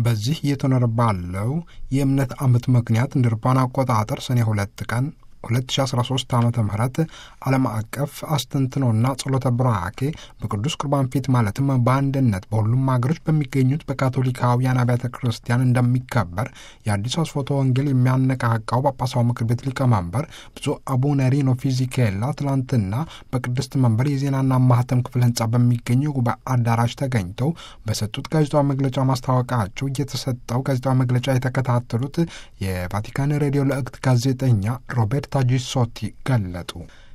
በዚህ እየተኖረ ባለው የእምነት ዓመት ምክንያት እንደ አውሮፓውያን አቆጣጠር ሰኔ ሁለት ቀን 2013 ዓ ም ዓለም አቀፍ አስተንትኖና ጸሎተ ብራኬ በቅዱስ ቁርባን ፊት ማለትም በአንድነት በሁሉም ሀገሮች በሚገኙት በካቶሊካውያን አብያተ ክርስቲያን እንደሚከበር የአዲስ አስፎቶ ወንጌል የሚያነቃቃው ጳጳሳዊ ምክር ቤት ሊቀመንበር ብፁዕ አቡነ ሪኖ ፊዚኬላ ትላንትና በቅድስት መንበር የዜናና ማህተም ክፍል ህንጻ በሚገኙ የጉባኤ አዳራሽ ተገኝተው በሰጡት ጋዜጣዊ መግለጫ ማስታወቃቸው እየተሰጠው ጋዜጣዊ መግለጫ የተከታተሉት የቫቲካን ሬዲዮ ለእክት ጋዜጠኛ ሮቤርት ታጂሶቲ ገለጡ።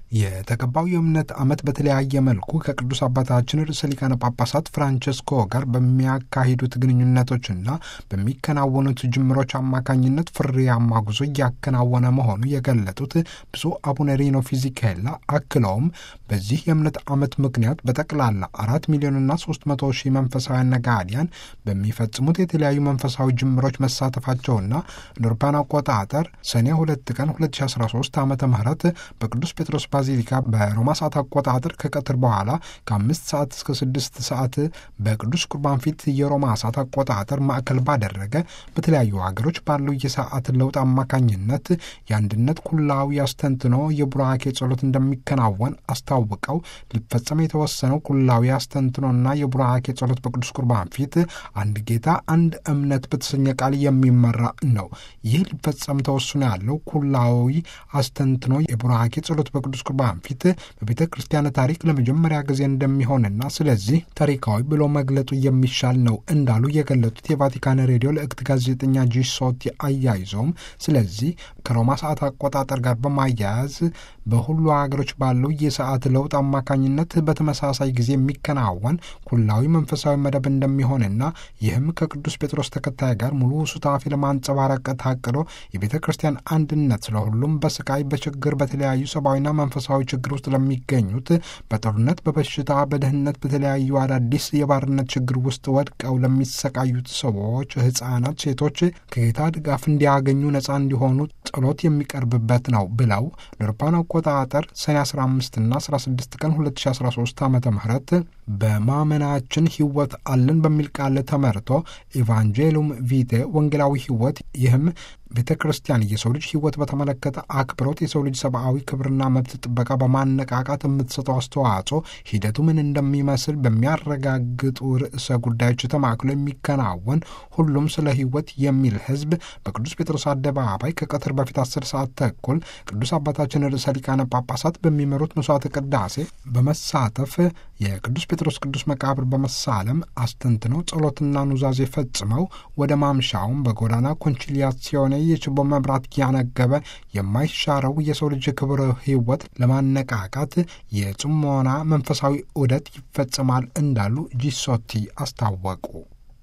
የተቀባው የእምነት ዓመት በተለያየ መልኩ ከቅዱስ አባታችን ርዕሰ ሊቃነ ጳጳሳት ፍራንቸስኮ ጋር በሚያካሂዱት ግንኙነቶችና በሚከናወኑት ጅምሮች አማካኝነት ፍሬያማ ጉዞ እያከናወነ መሆኑ የገለጡት ብፁዕ አቡነ ሪኖ ፊዚኬላ አክለውም በዚህ የእምነት ዓመት ምክንያት በጠቅላላ አራት ሚሊዮንና ሶስት መቶ ሺህ መንፈሳውያን ነጋዴያን በሚፈጽሙት የተለያዩ መንፈሳዊ ጅምሮች መሳተፋቸውና እንደ አውሮፓውያን አቆጣጠር ሰኔ ሁለት ቀን 2013 ዓ ም በቅዱስ ጴጥሮስ ባዚሊካ በሮማ ሰዓት አቆጣጠር ከቀትር በኋላ ከአምስት ሰዓት እስከ ስድስት ሰዓት በቅዱስ ቁርባን ፊት የሮማ ሰዓት አቆጣጠር ማዕከል ባደረገ በተለያዩ ሀገሮች ባለው የሰዓት ለውጥ አማካኝነት የአንድነት ኩላዊ አስተንትኖ የቡራኬ ጸሎት እንደሚከናወን አስታውቀው ሊፈጸም የተወሰነው ኩላዊ አስተንትኖና የቡራኬ ጸሎት በቅዱስ ቁርባን ፊት አንድ ጌታ አንድ እምነት በተሰኘ ቃል የሚመራ ነው። ይህ ሊፈጸም ተወስኖ ያለው ኩላዊ አስተንትኖ የቡራኬ ጸሎት በቅዱስ ቁርባን ፊት በቤተ ክርስቲያን ታሪክ ለመጀመሪያ ጊዜ እንደሚሆንና ስለዚህ ታሪካዊ ብሎ መግለጡ የሚሻል ነው እንዳሉ የገለጡት የቫቲካን ሬዲዮ ለእክት ጋዜጠኛ ጂሶቲ አያይዘውም ስለዚህ ከሮማ ሰዓት አቆጣጠር ጋር በማያያዝ በሁሉ ሀገሮች ባለው የሰዓት ለውጥ አማካኝነት በተመሳሳይ ጊዜ የሚከናወን ኩላዊ መንፈሳዊ መደብ እንደሚሆንና ይህም ከቅዱስ ጴጥሮስ ተከታይ ጋር ሙሉ ሱታፊ ለማንጸባረቅ ታቅዶ የቤተ ክርስቲያን አንድነት ስለሁሉም በስቃይ በችግር በተለያዩ ሰብአዊና መንፈሳዊ ችግር ውስጥ ለሚገኙት በጦርነት፣ በበሽታ፣ በድህነት፣ በተለያዩ አዳዲስ የባርነት ችግር ውስጥ ወድቀው ለሚሰቃዩት ሰዎች፣ ህጻናት፣ ሴቶች ከጌታ ድጋፍ እንዲያገኙ ነጻ እንዲሆኑ ጸሎት የሚቀርብበት ነው ብለው ለአውሮፓውያን አቆጣጠር ሰኔ 15 እና 16 ቀን 2013 ዓ ም በማመናችን ህይወት አለን በሚል ቃል ተመርቶ ኢቫንጀሉም ቪቴ ወንጌላዊ ህይወት ይህም ቤተ ክርስቲያን የሰው ልጅ ህይወት በተመለከተ አክብሮት የሰው ልጅ ሰብአዊ ክብርና መብት ጥበቃ በማነቃቃት የምትሰጠው አስተዋጽኦ ሂደቱ ምን እንደሚመስል በሚያረጋግጡ ርዕሰ ጉዳዮች ተማክሎ የሚከናወን ሁሉም ስለ ህይወት የሚል ህዝብ በቅዱስ ጴጥሮስ አደባባይ ከቀትር በፊት አስር ሰዓት ተኩል ቅዱስ አባታችን ርዕሰ ሊቃነ ጳጳሳት በሚመሩት መስዋዕተ ቅዳሴ በመሳተፍ የቅዱስ ጴጥሮስ ቅዱስ መቃብር በመሳለም አስተንትነው ጸሎትና ኑዛዜ ፈጽመው ወደ ማምሻውን በጎዳና ኮንቺሊያሲዮኔ የችቦ መብራት ያነገበ የማይሻረው የሰው ልጅ ክብር ህይወት ለማነቃቃት የጽሞና መንፈሳዊ ዑደት ይፈጸማል እንዳሉ ጂሶቲ አስታወቁ።